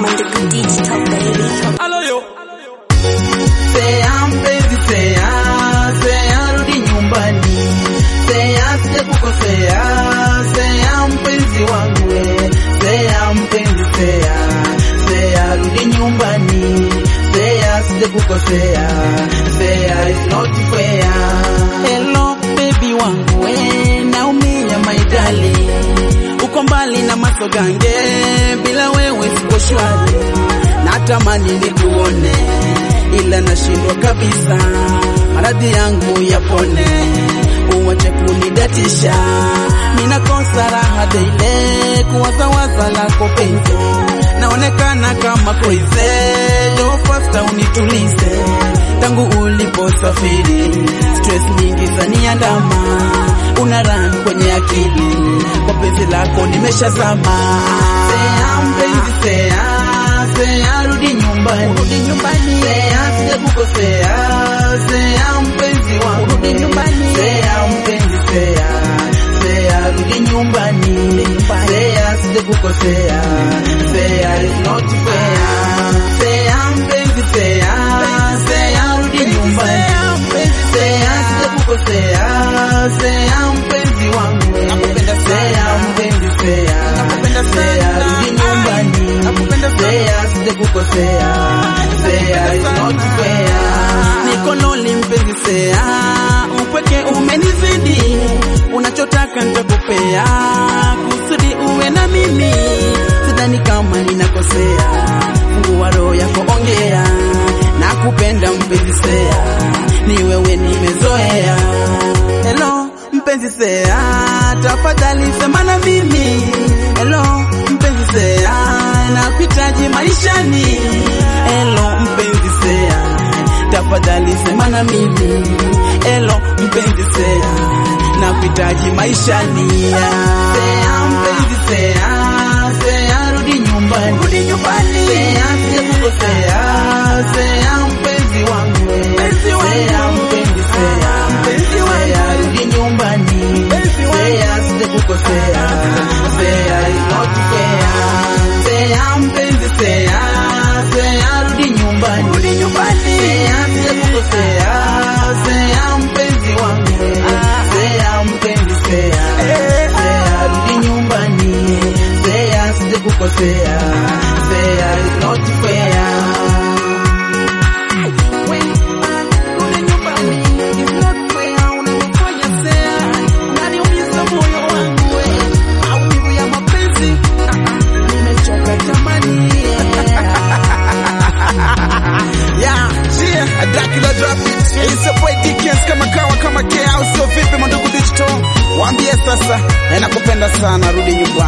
Mandugu Digital baby. Halo yo. Sea mpenzi, sea, sea rudi nyumbani, sea sije kukosea, sea mpenzi wangu, we. sea mpenzi, sea, sea rudi nyumbani, sea sije kukosea, sea is not fair. Hello baby wangu, we, naumia my darling, uko mbali na masogange, bila wewe siko shwari, natamani nikuone ila nashindwa kabisa, maradhi yangu yapone, uwache kunidatisha, ninakosa raha daile, kuwazawaza lako penzi, naonekana kama crazy, jo fasta unitulize, tangu uliposafiri, stress nyingi zaniandama, una run kwenye akili, kwa penzi lako nimeshazama, sea mpenzi, sea sea rudi nyumbani, rudi nyumbani, sea sije kukosea, sea mpenzi wangu, rudi nyumbani, sea mpenzi, sea sea rudi nyumbani, sea sije kukosea, sea is not fair, sea mpenzi, sea sea rudi nyumbani, sea sije kukosea, sea mpenzi wangu, nakupenda sea mpenzi, sea nakupenda sea rudi nyumbani, nakupenda sea sije kukosea, sea is not fair, niko lonely mpenzi, sea upweke umenizidi, unachotaka nitakupea, kusudi uwe na mimi, sidhani kama ninakosea, fungua roho yako, ongea, nakupenda mpenzi, sea ni wewe nimezoea. Hello mpenzi, sea tafadhali sema na mimi. Hello mpenzi, sea nakuhitaji maishani. Hello mpenzi, sea tafadhali sema na mimi. Hello mpenzi, sea nakuhitaji maishani. Sea mpenzi, sea sea rudi nyumbani, rudi nyumbani, sea sije kukosea, sea mpenzi wangu, mpenzi wangu, sea mpenzi, sea mpenzi wangu, rudi nyumbani, sea sije kukosea, sea is not fair, sea mpenzi, sea sea rudi nyumbani, rudi nyumbani, sea sije kukosea, sea mpenzi wangu, sea mpenzi, sea sea rudi nyumbani, sea sije kukosea, sea is not fair. Yeah, yeah, Dracula drop it. It's a boy Dickens kama kawa kama kea au sio vipi Mandugu Digital? Waambie sasa, eh, nakupenda sana, rudi nyumbani.